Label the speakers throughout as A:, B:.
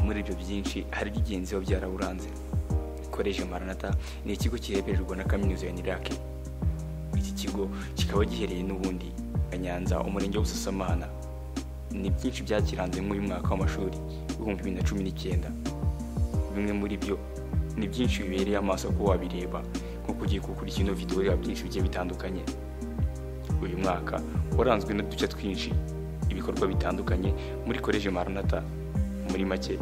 A: byinshi hari iby'ingenzi biba byaraburanze koleji maranata ni ikigo kirebererwa na kaminuza ya nirake iki kigo kikaba gihereye n'ubundi nyanza umurenge wa busasamana ni byinshi byakiranze muri uyu mwaka w'amashuri w'ibihumbi bibiri na cumi n'icyenda bimwe muri byo ni byinshi bibereye amaso ko wabireba nko kugiye kugura ino videwo ya byinshi bigiye bitandukanye uyu mwaka waranzwe n'uduce twinshi ibikorwa bitandukanye muri koleji maranata muri make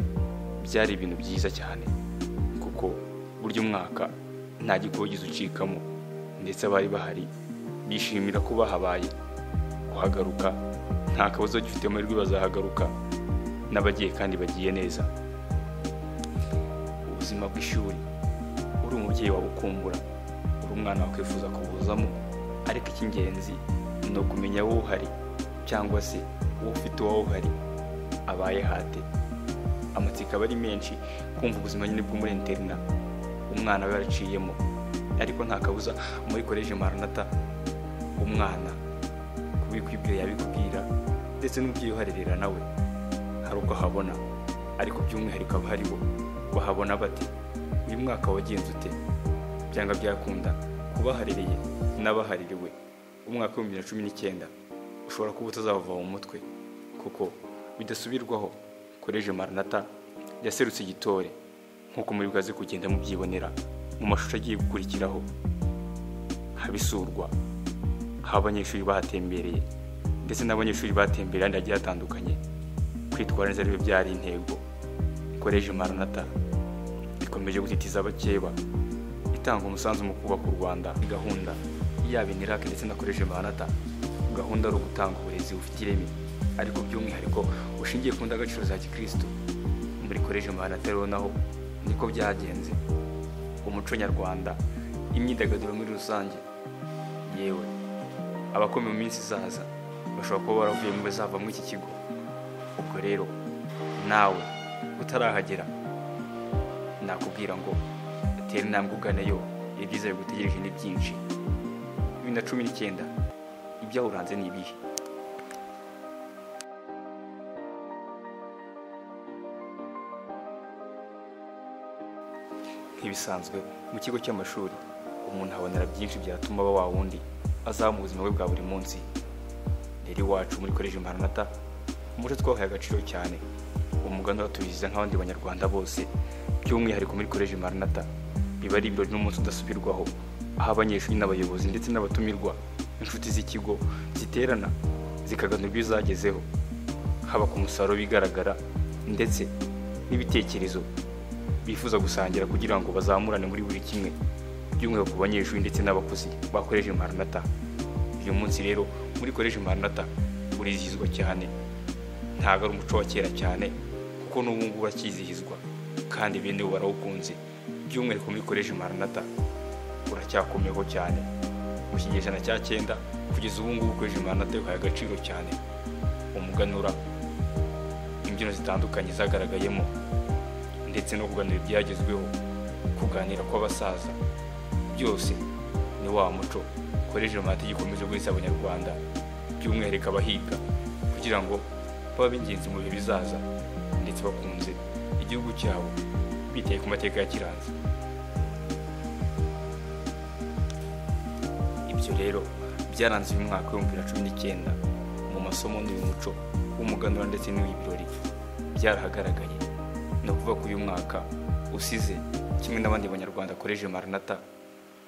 A: byari ibintu byiza cyane kuko burya umwaka nta gikogize ucikamo ndetse abari bahari bishimira ko bahabaye kuhagaruka nta kabuza gifite amahirwe bazahagaruka n'abagiye kandi bagiye neza ubuzima bw'ishuri uri umubyeyi wawe ukumbura uri umwana wakwifuza kubuzamo ariko icy'ingenzi ni ukumenya wowe uhari cyangwa se uwo ufite uwawe uhari abaye hate amatsiko aba ari menshi kumva ubuzima nyine bwo muri interina umwana we yaraciyemo ariko nta kabuza muri koleji maranata umwana kubikwibwira yabikubwira ndetse n'umubyeyi uharerera nawe hari uko ahabona ariko by'umwihariko aba ari bo bahabona bate uyu mwaka wagenze ute byanga byakunda kubaharereye n'abahaririwe umwaka w'ibihumbi bibiri na cumi n'icyenda ushobora kuba utazava mu mutwe kuko bidasubirwaho koleji maranata yaserutse igitore nk'uko muri bwaze kugenda mubyibonera mu mashusho agiye gukurikiraho haba isurwa aho abanyeshuri bahatembereye ndetse n'abanyeshuri batembereye ahandi hagiye hatandukanye kwitwara neza ariyo byari intego koleji maranata ikomeje gutitiza abakeba itanga umusanzu mu kubaka u rwanda gahunda yaba inirake ndetse na koleji maranata gahunda ari ugutanga uburezi bufite ireme ariko by'umwihariko bushingiye ku ndangagaciro za gikirisitu muri koleji maranata rero naho niko byagenze umuco nyarwanda imyidagaduro muri rusange yewe abakomeye mu minsi izaza bashobora kuba baravuye mu bazava muri iki kigo ubwo rero nawe utarahagera nakubwira ngo tera intambwe uganeyo ibyiza bigutegereje ni byinshi bibiri na cumi n'icyenda ibyawuranze ni ibihe nk'ibisanzwe mu kigo cy'amashuri umuntu abonera byinshi byatuma aba wa wundi azaba mu buzima bwe bwa buri munsi rero iwacu muri koleji maranata umuco twahaye agaciro cyane umuganura uratubiziza nk'abandi banyarwanda bose by'umwihariko muri koleji maranata biba ari ibirori n'umunsi udasubirwaho aho abanyeshuri n'abayobozi ndetse n'abatumirwa inshuti z'ikigo ziterana zikaganirwa ibizagezeho haba ku musaruro bigaragara ndetse n'ibitekerezo bifuza gusangira kugira ngo bazamurane muri buri kimwe by'umwihariko ku banyeshuri ndetse n'abakozi bakoresha maranata uyu munsi rero muri koresha maranata urizihizwa cyane ntabwo ari umuco wa kera cyane kuko n'ubu ngubu urakizihizwa kandi bene bo barawukunze by'umwihariko muri koresha maranata uracyakomeho cyane mu kinyejana cya cyenda kugeza ubu ngubu koresha maranata yuhaye agaciro cyane umuganura imbyino zitandukanye zagaragayemo ndetse no kuganira ibyagezweho kuganira kw'abasaza byose ni wa muco koleji maranata gikomeje guhesha abanyarwanda by'umwihariko abahiga kugira ngo babe ingenzi mu bihe bizaza ndetse bakunze igihugu cyabo bitaye ku mateka ya kiranza ibyo rero byaranze uyu mwaka w'ibihumbi bibiri na cumi n'icyenda mu masomo n'uyu muco w'umuganura ndetse n'uw'ibirori byarahagaragaye ni ukuvuga ko uyu mwaka usize kimwe n'abandi banyarwanda koleji maranata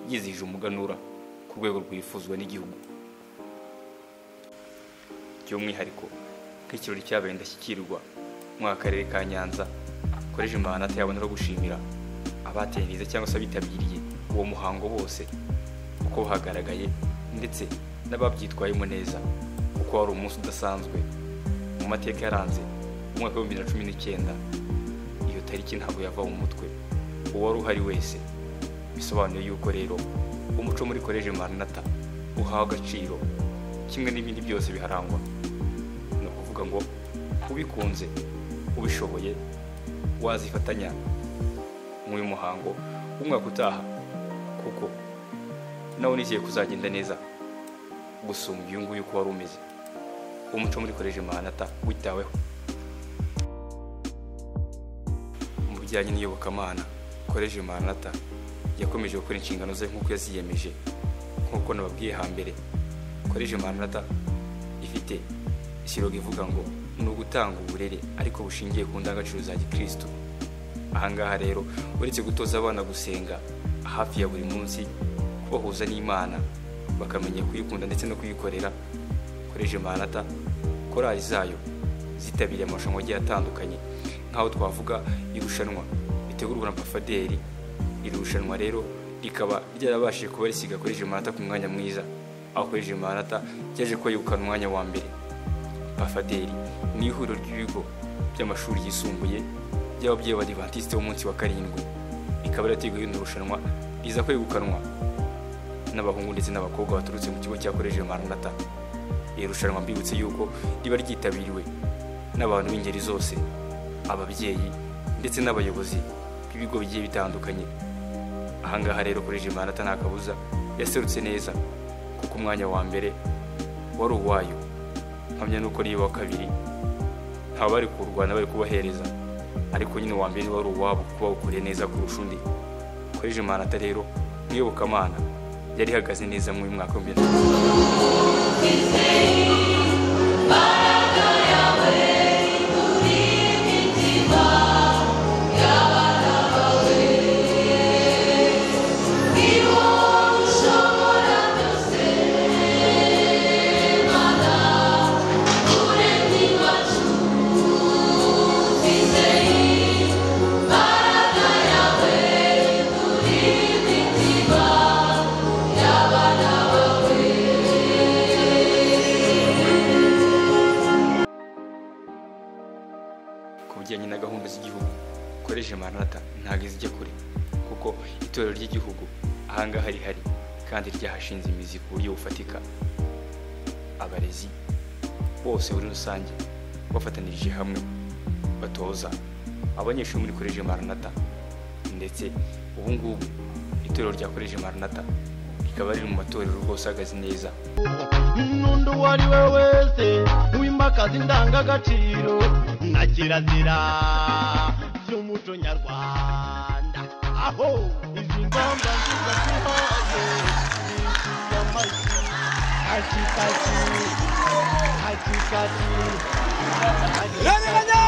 A: yizihije umuganura ku rwego rwifuzwa n'igihugu by'umwihariko nk'ikirori cyabaye ndashyikirwa mu karere ka nyanza koreje maranata yabonera gushimira abaterereza cyangwa se abitabiriye uwo muhango bose uko bahagaragaye ndetse n'ababyitwayemo neza kuko wari umunsi udasanzwe mu mateka yaranze umwaka w'ibihumbi bibiri na cumi n'icyenda iyo tariki ntabwo yava mu mutwe uwari uhari wese bisobanuye yuko rero umuco muri koleji maranata uhawe agaciro kimwe n'ibindi byose biharangwa ni ukuvuga ngo ubikunze ubishoboye wazifatanya nk'uyu muhango w'umwaka utaha kuko nawe nizeye kuzagenda neza gusumba uyu nguyu uko wari umeze umuco muri koleji maranata witaweho bijyanye n'iyobokamana koleji maranata yakomeje gukora inshingano ze nk'uko yaziyemeje nk'uko nababwiye hambere koleji maranata ifite ikirogo ivuga ngo ni ugutanga uburere ariko bushingiye ku ndangagaciro za gikristo ahangaha rero uretse gutoza abana gusenga hafi ya buri munsi kubahuza n'imana bakamenya kuyikunda ndetse no kuyikorera koleji maranata korali zayo zitabiriye amarushanwa agiye atandukanye nk'aho twavuga irushanwa ritegurwa na pafaderi iri rushanwa rero rikaba ryarabashije kuba risiga koleji maranata ku mwanya mwiza aho koleji maranata ryaje kuba yegukana umwanya wa mbere pafaderi ni ihuriro ry'ibigo by'amashuri yisumbuye by'ababyeyi b'abadivantisite b'umunsi wa karindwi ikaba yarateguye iri rushanwa riza kwegukanwa n'abahungu ndetse n'abakobwa baturutse mu kigo cya koleji maranata iri rushanwa mbibutse yuko riba ryitabiriwe n'abantu b'ingeri zose ababyeyi ndetse n'abayobozi b'ibigo bigiye bitandukanye ahangaha rero kuri jimanata nta kabuza yaserutse neza kuko umwanya wa mbere wari uwayo mpamya nuko niba wa kabiri nta bari kurwana bari kubahereza ariko nyine uwa mbere wari uwabo kuko bawukuriye neza kurusha undi kuri jimanata rero mwiyobokamana yari ihagaze neza mu mwaka w'ibihumbi bibiri na ku bijyanye na gahunda z'igihugu koleji maranata ntabwo izijya kure kuko itorero ry'igihugu ahangaha rihari kandi ryahashinze imizi ku buryo bufatika abarezi bose muri rusange bafatanirije hamwe batoza abanyeshuri muri koleji maranata ndetse ubu ngubu itorero rya koleji maranata rikaba riri mu matorero rwose ahagaze neza
B: n'undi uwo ari we wese wimakaza indangagaciro na kirazira by'umuco nyarwanda aho izi ngamba nziza zihoze zisize amajwi akikati akikati akikati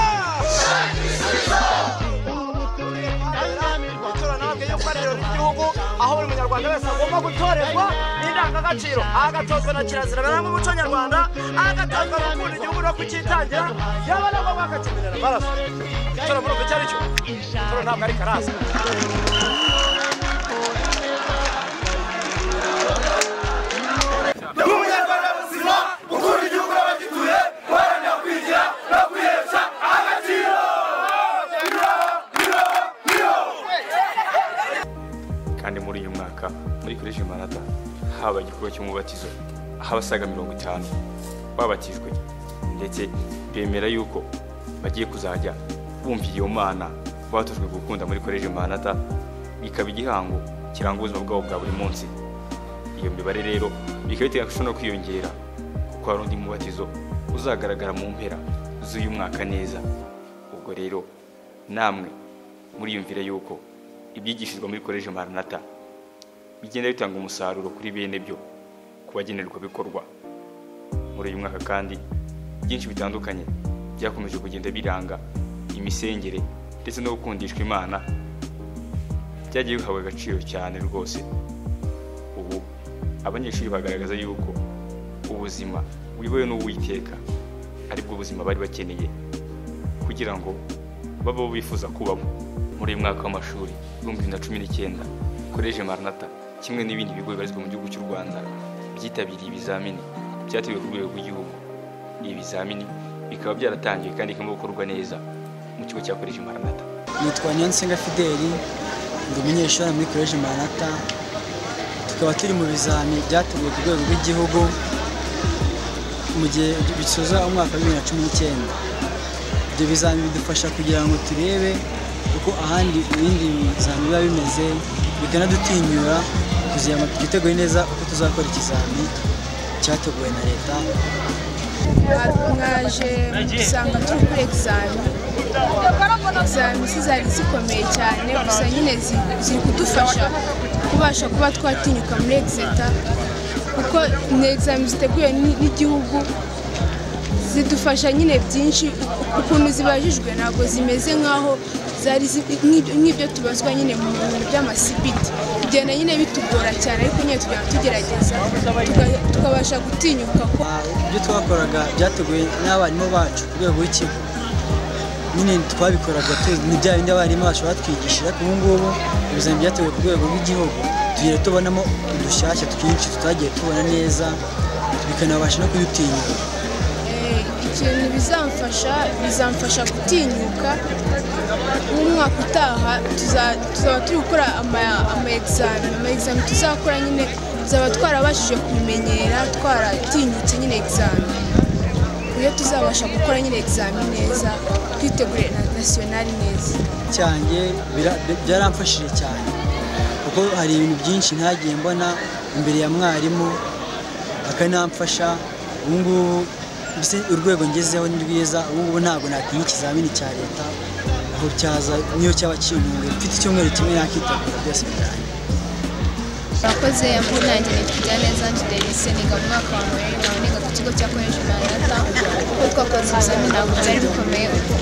C: itora natwe yo gukorera mu gihugu aho buri munyarwanda wese agomba gutorerwa n'indangagaciro agatozwa na kirazira baranga umuco nyarwanda agatozwa no gukunda igihugu no kucyitangira yaba na bo bakakimenyera amaraso itora muri uko icyo ari cyo itora ntabwo ari karasa
D: umunyarwanda muzima ukunda igihugu n'abagituye uharanira kwigira no kwihesha agaciro
A: kandi muri uyu mwaka muri koleji manata haba igikorwa cy'umubatizo aho abasaga mirongo itanu babatijwe ndetse bemera yuko bagiye kuzajya bumvira iyo mana batojwe gukunda muri koleji manata bikaba igihango kiranga ubuzima bwabo bwa buri munsi iyo mibare rero bikaba biteganyijwe no kwiyongera kuko hari undi mubatizo uzagaragara mu mpera z'uyu mwaka neza ubwo rero namwe muriyumvire yuko ibyigishijwe muri koleji maranata bigenda bitanga umusaruro kuri bene byo ku bagenerwabikorwa muri uyu mwaka kandi byinshi bitandukanye byakomeje kugenda biranga imisengere ndetse no gukundishwa imana byagiye bihabwa agaciro cyane rwose ubu abanyeshuri bagaragaza yuko ubuzima buyobowe n'uwiteka aribwo buzima bari bakeneye kugira ngo babeho bifuza kubamo muri uyu mwaka w'amashuri ibihumbi bibiri na cumi n'icyenda koleji maranata kimwe n'ibindi bigo bibarizwa mu gihugu cy'u rwanda byitabiriye ibizamini byateguwe ku rwego rw'igihugu ibi bizamini bikaba byaratangiwe kandi bikaba gukorwa neza mu kigo cya koleji maranata
E: nitwa Niyonsenga Fideli ndi umunyeshuri muri koleji Maranatha tukaba turi mu bizami byateguwe ku rwego rw'igihugu mu gihe bisoza umwaka wa bibiri na cumi n'icyenda ibyo bizami bidufasha kugira ngo turebe uko ahandi ibindi bizami biba bimeze bikanadutinyura kuziyama twiteguye neza uko tuzakora ikizami cyateguwe na leta
F: mwaje gusanga turi kuri egizami izamisi zari zikomeye cyane gusa nyine zi- ziri kudufasha kubasha kuba twatinyuka muri egizeta kuko ni egizami ziteguwe ni- n'igihugu zidufasha nyine byinshi u- ukuntu zibajijwe ntabwo zimeze nk'aho zari zi- nk'ibyo- nk'ibyo tubazwa nyine mu bintu by'amasipiti bigenda nyine bitugora cyane ariko nyine tugenda tugerageza tuga- tukabasha gutinyuka ko
E: Ah, ibyo twakoraga byateguwe n'abarimu bacu ku rwego rw'ikigo nyine twabikoraga tu- ni bya bindi abarimu bacu batwigishije ariko ubu ngubu ibizami byateguwe ku rwego rw'igihugu tugenda tubonamo udushyashya twinshi tutagiye tubona neza bikanabasha no kudutinyuka
F: Eh, ikintu bizamfasha bizamfasha gutinyuka nk'umwaka utaha tuza- tuzaba turi gukora ama- ama egizami ama egizami tuzakora nyine tuzaba twarabashije kubimenyera twaratinyutse nyine egizami iyo tuzabasha gukora nyine egizami neza twitegure na nasiyonari neza
E: cyanjye bira- byaramfashije cyane kuko hari ibintu byinshi ntagiye mbona imbere ya mwarimu akanamfasha ubu ngubu mbese urwego ngezeho ni rwiza ubu ngubu ntabwo natinya ikizamini cya leta ngo cyaza niyo cyaba kintunguye mfite icyumweru kimwe nakitegura byose birangiye
G: Murakoze amunangira tujya neza tudelise niga mu mwaka wa mbere nawe niga ku kigo cya college Maranatha kuko twakoze ibizami ntabwo byari bikomeye kuko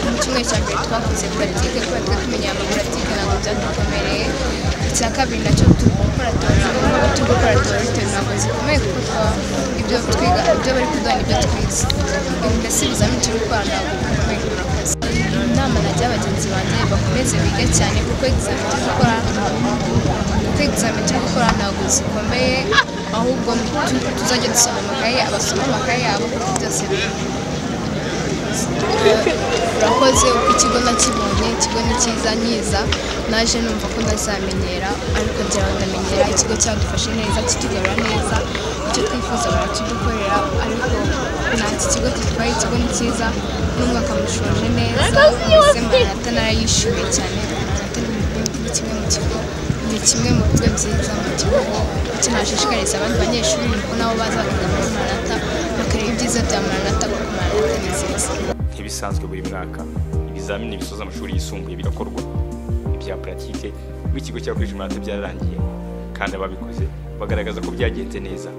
G: mu cyumweru cya mbere twakoze puratike kubera twe kumenya ama puratike ntabwo byadukomereye icya kabiri nacyo tugukora teorite kuko turi gukora teorite ntabwo zikomeye kuko twa ibyo twiga ibyo bari kuduha nibyo twize mbese ibizami turi gukora ntabwo bikomeye murakoze inama nagira bagenzi banjye bakomeze bige cyane kuko egizami turi gukora kuko egizamini turi gukora ntabwo zikomeye ahubwo tu- tuzajya dusoma amakaye abasoma amakaye yabo kuko byose biri- urakoze uko ikigo nakibonye ikigo ni cyiza nyiza naje numva ko ntazamenyera ariko ngira ngo ndamenyera ikigo cyadufashe neza kitugarura neza icyo twifuza barakidukorera ariko nta iki kigo gitwaye ikigo ni cyiza n'umwaka mushoje neza mbese maranata narayishimiye cyane maranata ni ni kimwe mu kigo ni kimwe mu bigo byiza mu gihugu icyo nashishikariza abandi banyeshuri ni uko nabo baza bakiga muri maranata bakareba ibyiza bya maranata kuko maranata ni nziza
A: nk'ibisanzwe buri mwaka ibizamini bisoza amashuri yisumbuye bigakorwa ibya puratike w'ikigo cya kurije amanota byararangiye kandi ababikoze bagaragaza ko byagenze neza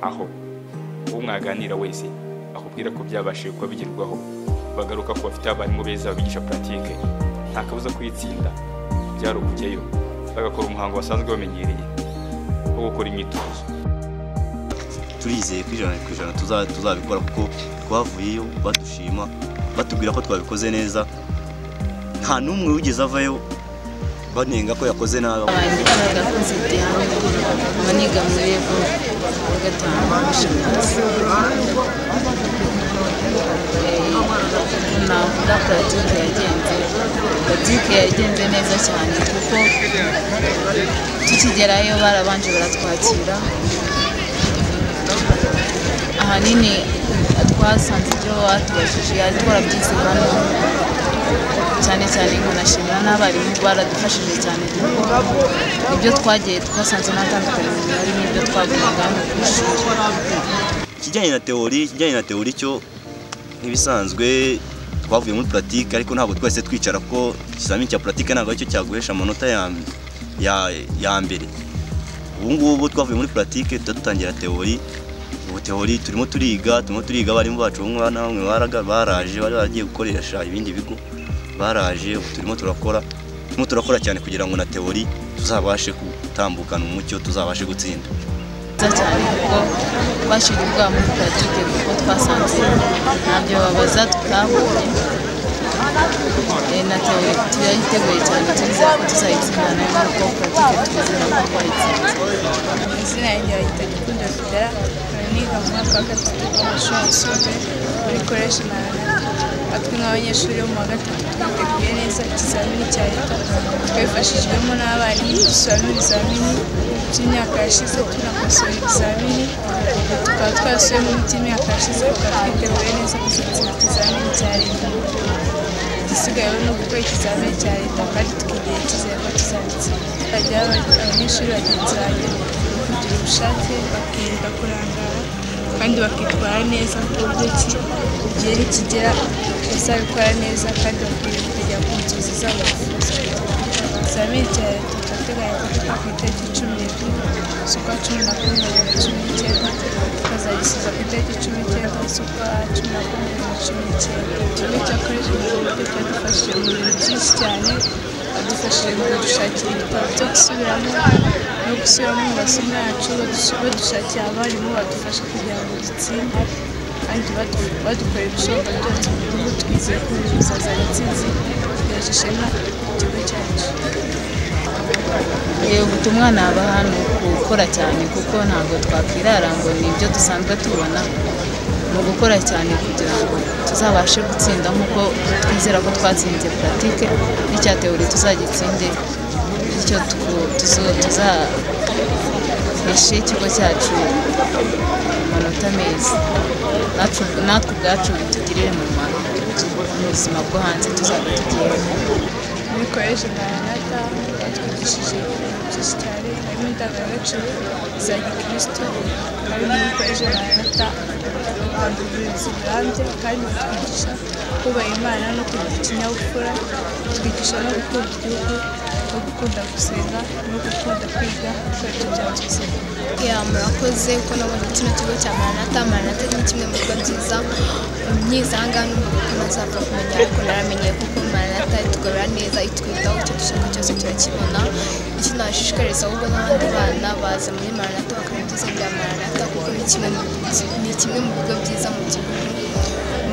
A: aho uwo mwaganira wese akubwira ko byabashije kuba bigerwaho bagaruka ko bafite abarimu beza babigisha puratike nta kabuza kuyitsinda byari ukujyayo bagakora umuhango basanzwe bamenyereye wo gukora imyitozo
H: turizeye ko ijana ku ijana tuza- tuzabikora kuko twavuyeyo badushima batubwira ko twabikoze neza nta n'umwe wigeze avayo banenga ko yakoze nabi
I: wanjye bagakoze diane ubu niga muri evo wa gatanu amashanyarazi navuga politiki yagenze politiki yagenze neza cyane kuko tukigerayo barabanje baratwakira ahanini twasanze ibyo batubajije ariko warabyize hano cyane cyane nkanashimira n'abarimu baradufashije cyane kuko ibyo twagiye twasanze nta tandukaniro rihari n'ibyo twabonaga hano ku ishuri
H: ikijyanye na teori ikijyanye na teori cyo nk'ibisanzwe twavuye muri puratike ariko ntabwo twahise twicara ko ikizamini cya puratike ntabwo aricyo cyaguhesha amanota ya, ya, ya mbere ubu ngubu twavuye muri puratike tuba dutangira teori ubu teori turimo turiga turimo turiga abarimu bacu bamwe na bamwe baraga- baraje bari baragiye gukoresha ibindi bigo baraje ubu turimo turakora turimo turakora cyane kugira ngo na teori tuzabashe gutambukana umucyo tuzabashe gutsinda
I: byiza cyane kuko twashyiriye ubwabo muri puratike kuko twasanze ntabyo babaza tutabonye Eh, na teori turayiteguye cyane turizera ko tuzayitsinda nayo kuko puratike twizera ko twayitsinda
G: izina yanjye bayita gikundo fidela niga mu mwaka wa gatatu w'amashuri yisumbuye muri koreshe maranatha aho twe nk'abanyeshuri bo mu wa gatatu twiteguye neza ikizamini cya leta twifashijwemo n'abarimu dusura n'ibizamini by'imyaka yashize tunakosora ibizamini tukaba twasubiyemo n'iby'imyaka yashize tukaba twiteguye neza kuzatsinda ikizamini cya leta igisigayeho ni ugukora ikizamini cya leta kandi tukigira icyizere ko tuzagitsinda hajyaho abanyeshuri bagenzi banjye kugira ubushake bakirinda kurangara kandi bakitwara neza ku buryo ki igihe nikigera azabikora neza kandi bakwiriye kujya ku nzozi z'abavuzi ikizamini cya leta turateganya kuvuga ku itariki cumi n'ebyiri z'ukwa cumi na kumwe bibiri na cumi n'icyenda tukazagisubiza ku itariki cumi n'icyenda z'ukwa cumi na kumwe bibiri na cumi n'icyenda ikigo cya koleji mu buryo cyadufashije mu bintu byinshi cyane badufashije mu kudushakira ibitabo byo gusubiramo no gusubiramo mu masomo yacu badus- badushakira abarimu badufasha kugira ngo dutsinde kandi badu- badukorera ibishoboka byose mu gihugu twizeye ko bizazana intsinzi tugejeje ishema ku kigo cyacu
I: Yego ubutumwa naba hano gukora cyane kuko ntabwo twakwirara ngo ni ibyo dusanzwe tubona mu gukora cyane kugira ngo tuzabashe gutsinda nk'uko twizera ko twatsinze puratike n'icya teori tuzagitsinde bityo tuku- tuzo- tuzaheshe ikigo cyacu amanota meza Natwe- natwe ubwacu bitugirire mumaro mu buzima bwo hanze tuzaba tugiyemo
G: muri koleji maranata batwigishije ibintu byinshi cyane harimo indangagaciro za gikristo kandi muri koleji maranata baduha uburezi burambye kandi batwigisha kubaha imana no kugira ikinyabupfura batwigisha no gukunda igihugu no gukunda gusenga no gukunda kwiga ikarito bya byiza ya murakoze kuko nabonye kino kigo cya maranata maranata ni kimwe mu bigo byiza myiza ahangaha n'umuntu ko ntazapfa kumenya ariko naramenye kuko maranata itugorora neza itwitaho icyo dushaka cyose turakibona icyo nashishikariza ahubwo n'abandi bana baza muri maranata bakamenya ibyiza bya maranata kuko ni kimwe mu ni kimwe mu bigo byiza mu gihugu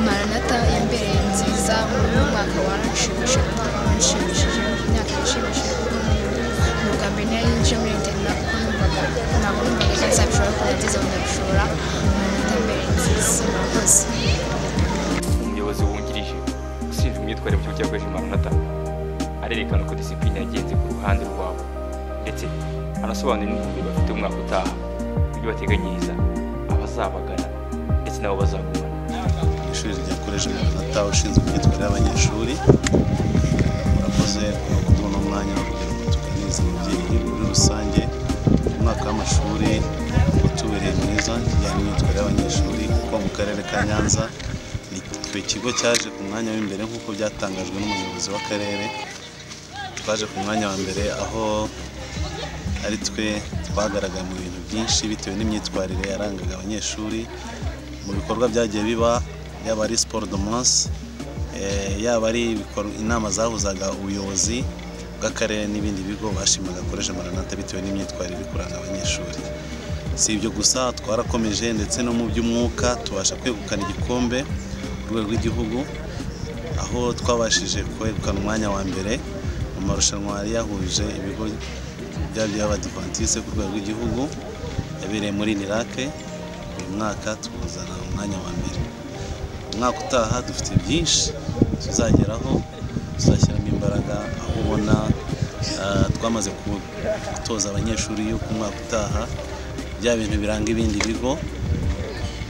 G: maranata yambereye nziza mu mwaka waranshimishije wanshimishije imyaka yashimishije kuko ni ubwa mbere nari ninjiye muri internet kuko numvaga ntabwo numvaga ko nzabishobora kuko nageze mu ndabishobora maranata yambereye nziza murakoze
A: umuyobozi wungirije ushinzwe imyitwarire mu kigo cya Gweje Maranatha arerekana uko disipurine yagenze ku ruhande rwabo ndetse anasobanura n'intumbi bafite umwaka utaha ibyo bateganyiriza abazabagana ndetse n'abo bazagumana
J: ishuri rya koleji maranata ushinzwe imyitwarire y'abanyeshuri murakoze kuduha uno mwanya wo kugira ngo tuganirize umubyeyi muri rusange umwaka w'amashuri watubereye mwiza kijyanye n'imyitwarire y'abanyeshuri kuko mu karere ka nyanza ni twe ikigo cyaje ku mwanya w'imbere nk'uko byatangajwe n'umuyobozi w'akarere twaje ku mwanya wa mbere aho ari twe twagaragaye mu bintu byinshi bitewe n'imyitwarire yarangaga abanyeshuri mu bikorwa byagiye biba yaba ari siporo do munsi yaba ari ibikorwa- inama zahuzaga ubuyobozi bw'akarere n'ibindi bigo bashimaga akoresha maranata bitewe n'imyitwarire iri kuranga abanyeshuri si ibyo gusa twarakomeje ndetse no mu by'umwuka tubasha kwegukana igikombe ku rwego rw'igihugu aho twabashije kwegukana umwanya wa mbere mu marushanwa yari yahuje ibigo byaba by'abadivantisite ku rwego rw'igihugu yabereye muri nirake uyu mwaka tuwuzana umwanya wa mbere umwaka utaha dufite byinshi tuzageraho tuzashyiramo imbaraga aho ubona ah, twamaze ku- gutoza abanyeshuri yuko umwaka utaha bya bintu biranga ibindi bigo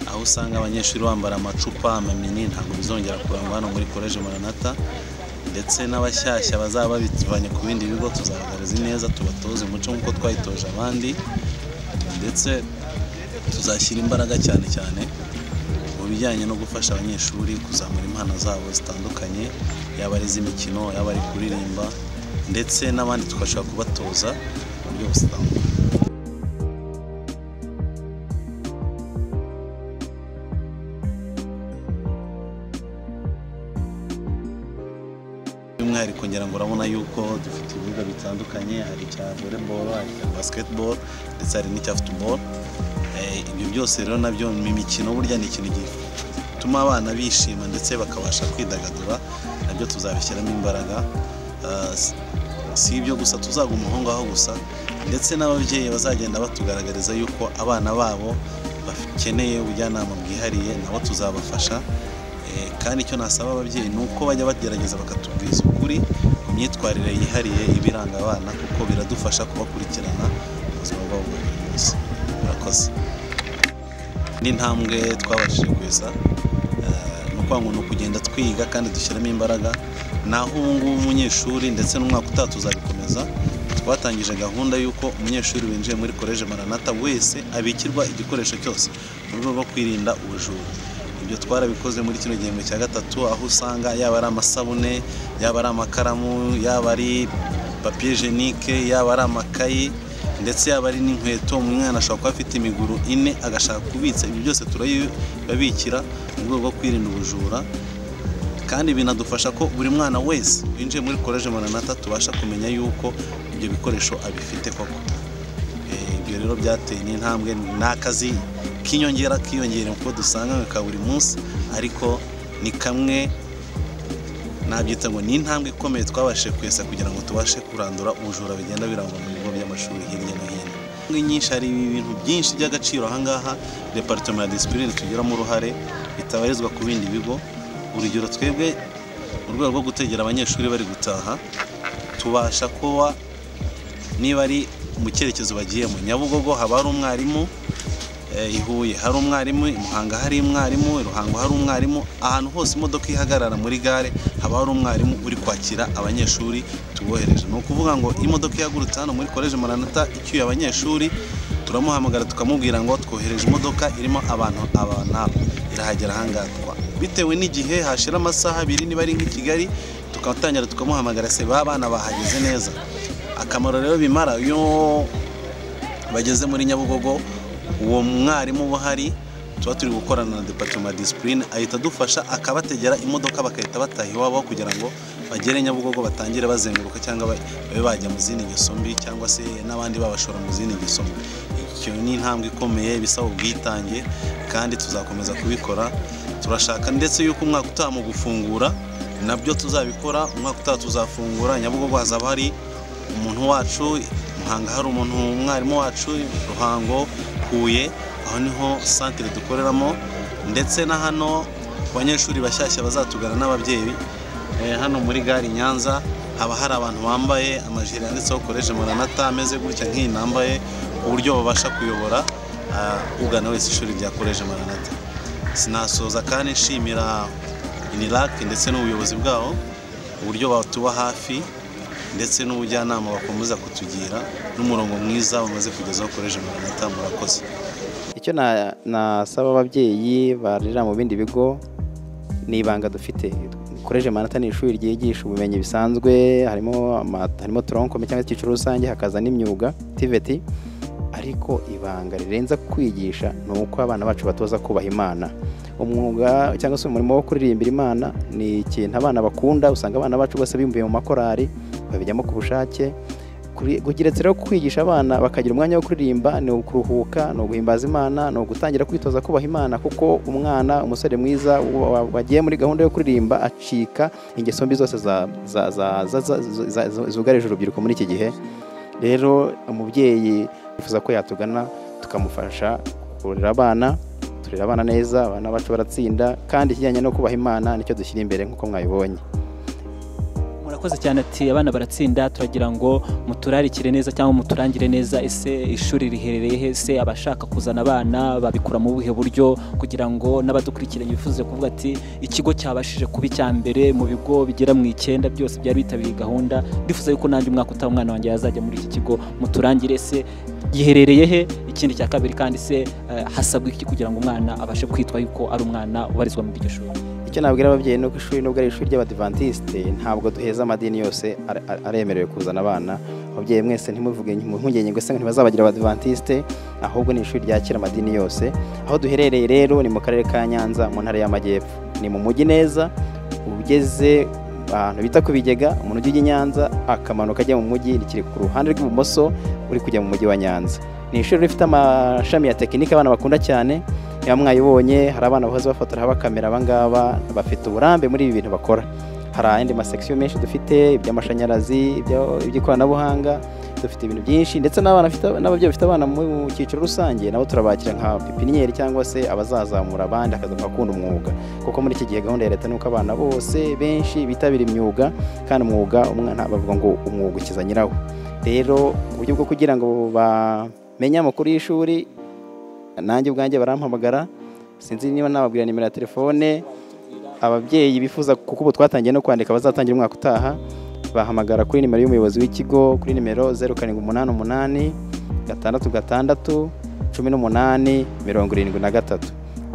J: aho usanga abanyeshuri bambara amacupa amamini ntabwo bizongera kurangwa hano muri koleji maranata ndetse n'abashyashya bazaba babivanye ku bindi bigo tuzabagaragaza neza tubatoze umuco nk'uko twayitoje abandi ndetse tuzashyira imbaraga cyane cyane mu bijyanye no gufasha abanyeshuri kuzamura impano zabo zitandukanye yaba ari iz'imikino yaba ari kuririmba ndetse n'abandi tugashobora kubatoza mu buryo busanzwe by'umwihariko ngira ngo urabona yuko dufite ibibuga bitandukanye hari icya volleyball hari icya basketball ndetse hari n'icya football Eh, ibyo byose rero nabyo mu mikino burya ni ikintu gituma abana bishima ndetse bakabasha kwidagadura nabyo tuzabishyiramo imbaraga Ah, s- si ibyo gusa tuzaguma aho ngaho gusa ndetse n'ababyeyi bazagenda batugaragariza yuko abana babo bakeneye ubujyanama bwihariye nabo tuzabafasha Eh, kandi icyo nasaba ababyeyi ni uko bajya bagerageza bakatubwiza ukuri ku myitwarire yihariye ibiranga abana kuko biradufasha kubakurikirana mu buzima bwabo bwa buri munsi murakoze indi ntambwe twabashije kuza eh, ni ukuvuga ngo ni ukugenda twiga kandi dushyiramo imbaraga naho ubu ngubu umunyeshuri ndetse n'umwaka utaha tuzabikomeza twatangije gahunda y'uko umunyeshuri winjiye muri koleji maranata wese abikirwa igikoresho cyose mu rwego rwo kwirinda ubujura ibyo twarabikoze muri kino gihembwe cya gatatu aho usanga yaba ari amasabune yaba ari amakaramu yaba ari papiye jenike yaba ari amakayi ndetse yaba ari n'inkweto umwana ashobora kuba afite imiguru ine agashaka kubitsa ibi byose turabibabikira mu rwego rwo kwirinda ubujura kandi binadufasha ko buri mwana wese winjiye muri koleji mananata tubasha kumenya yuko ibyo bikoresho abifite koko Eh, ibyo rero byateye n'intambwe ni akazi k'inyongera kiyongera kuko dusanga ka buri munsi ariko ni kamwe nabyita ngo ni intambwe ikomeye twabashije kwesa kugira ngo tubashe kurandura ubujura bigenda birangwa mu bigo by'amashuri hirya no hino Ingo nyinshi hari ibintu byinshi by'agaciro ahangaha departement ya disipurine tugiramo uruhare bitabarizwa ku bindi bigo urugero twebwe mu rwego rwo gutegera abanyeshuri bari gutaha tubasha kuba niba ari mu cyerekezo bagiyemo nyabugogo haba hari umwarimu eh, i Huye hari umwarimu i Muhanga hari umwarimu i Ruhango hari umwarimu ahantu hose imodoka ihagarara muri gare haba hari umwarimu uri kwakira abanyeshuri tubohereje ni ukuvuga ngo iyo imodoka ihagurutse hano muri koleji maranata icyuye abanyeshuri turamuhamagara tukamubwira ngo twohereje imodoka irimo abantu aba n'aba irahagera ahangaha twa- bitewe n'igihe hashira amasaha abiri niba ari nk'i Kigali tukatangira tukamuhamagara se ba bana bahageze neza akamaro rero bimara iyo bageze muri nyabugogo uwo mwarimu uba uhari tuba turi gukorana na departement ya disipurine ahita adufasha akabategera imodoka bagahita bataha iwabo kugira ngo bagere nyabugogo batangire bazenguruka cyangwa ba- babe bajya mu zindi ngeso mbi cyangwa se n'abandi babashora mu zindi ngeso mbi icyo ni intambwe ikomeye bisaba ubwitange kandi tuzakomeza kubikora turashaka ndetse yuko umwaka utaha mu gufungura nabyo tuzabikora umwaka utaha tuzafungura nyabugogo hazaba hari umuntu wacu muhanga hari umuntu umwarimu wacu ruhango huye aho niho santire dukoreramo ndetse na hano ku banyeshuri bashyashya bazatugana n'ababyeyi eh, hano muri gare i nyanza haba hari abantu bambaye amajire yanditseho koleje maranata ameze gutya nk'iyi nambaye uburyo babasha kuyobora ah, ugana wese ishuri rya koleje maranata sinasoza kandi nshimira inirake ndetse n'ubuyobozi bwaho uburyo batuba hafi ndetse n'ubujyanama bakomeza kutugira n'umurongo mwiza bamaze kugezaho koleje maranata murakoze
K: icyo na- nasaba ababyeyi barerera mu bindi bigo ni ibanga dufite koleje manata ni ishuri ryigisha ubumenyi bisanzwe harimo ama- harimo toronkome cyangwa se icyiciro rusange hakaza n'imyuga tiveti ariko ibanga rirenza kwigisha ni uko abana bacu batoza kubaha imana umwuga cyangwa se umurimo wo kuririmbira imana ni ikintu abana bakunda usanga abana bacu bose bimbuye mu makorari babijyamo ku bushake Kuri- kugeretse rero kwigisha abana bakagira umwanya wo kuririmba ni ukuruhuka ni uguhimbaza imana ni ugutangira kwitoza kubaha imana kuko umwana umusore mwiza wa- wa- wagiye muri gahunda yo kuririmba acika ingeso mbi zose za- za- za- za- za- zu- za- zu- zugarije urubyiruko muri iki gihe rero umubyeyi yifuza ko yatugana tukamufasha kurera abana turera abana neza abana bacu baratsinda kandi ikijyanye no kubaha imana nicyo dushyira imbere nk'uko mwabibonye
L: murakoze cyane ati abana baratsinda turagira ngo muturarikire neza cyangwa muturangire neza ese ishuri riherereye he se abashaka kuzana abana babikora mu buhe buryo kugira ngo n'abadukurikiranye bifuze kuvuga ati ikigo cyabashije kuba icya mbere mu bigo bigera mu icyenda byose byari bitabiriye gahunda ndifuza yuko nanjye umwaka utaha umwana wanjye yazajya muri iki kigo muturangire se giherereye he ikindi cya kabiri kandi se eh, hasabwa iki kugira ngo umwana abashe kwitwa yuko ari umwana ubarizwa muri iryo shuri
K: icyo nabwira ababyeyi ni uko ishuri nubwo ari ishuri ry'abadivantisite ntabwo duheza amadini yose are- are- aremerewe kuzana abana ababyeyi mwese ntimuvuge mu mpungenge ngo ese ngo ntibazabagira abadivantisite ahubwo ni ishuri ryakira amadini yose aho duherereye rero ni mu karere ka nyanza mu ntara y'amajyepfo ni mu mujyi neza ugeze ahantu bita ku bigega umuntu ujya i nyanza akamanuka ajya mu mujyi rikiri ku ruhande rw'ibumoso uri kujya mu mujyi wa nyanza ni ishuri rifite amashami ya tekinike abana bakunda cyane niba mwayibonye hari abana bahoze bafotora bakamera abangaba bafite uburambe muri ibi bintu bakora hari ayandi masekisiyo menshi dufite iby'amashanyarazi ibyo- iby'ikoranabuhanga dufite ibintu byinshi ndetse n'abana bafite- n'ababyeyi bafite abana mu cyiciro rusange nabo turabakira nka pipiniyeri cyangwa se abazazamura abandi akazamuka akunda umwuga kuko muri iki gihe gahunda ya leta ni uko abana bose benshi bitabira imyuga kandi umwuga umwana bavuga ngo umwuga ukiza nyirawo rero uburyo bwo kugira ngo bamenye amakuru y'ishuri nanjye ubwanjye barampamagara sinzi niba nababwira nimero ya telefone ababyeyi bifuza kuko ubu twatangiye no kwandika abazatangira umwaka utaha bahamagara kuri nimero y'umuyobozi w'ikigo kuri nimero zeru karindwi umunani umunani gatandatu gatandatu cumi n'umunani mirongo irindwi na gatatu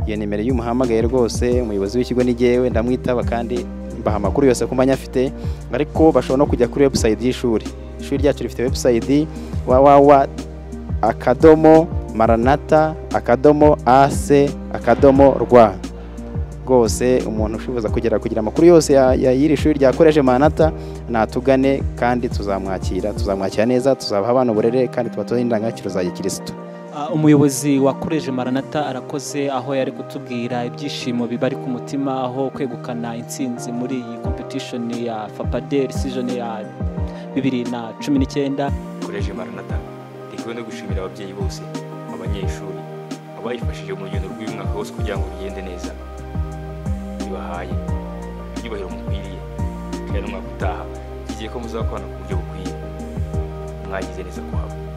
K: iyo nimero iyo umuhamagaye rwose umuyobozi w'ikigo ni jyewe ndamwitaba kandi mbaha amakuru yose ko manya afite ariko bashobora no kujya kuri webusayiti y'ishuri ishuri ryacu rifite webusayiti wawawa akadomo maranata akadomo ase akadomo rwa rwose umuntu ushibuza kugera kugira amakuru yose ya- ya- y'iri shuri ryakoreje manata natugane kandi tuzamwakira tuzamwakira neza tuzabaha abana uburere kandi tubatoze indangagaciro za gikirisitu
L: Ah, umuyobozi wakoreje maranata arakoze aho yari kutubwira ibyishimo bibari ku mutima aho kwegukana intsinzi muri iyi competition ya fapaderi season ya bibiri na cumi n'icyenda
A: koreje maranata rikwiye no gushimira ababyeyi bose abanyeshuri abayifashije mu rugendo rw'uyu mwaka wose kugira ngo bigende neza bibahaye ibyubahiro mukwiriye kandi umwaka utaha kigiye ko muzakorana ku buryo bukwiye mwagize neza kuhaba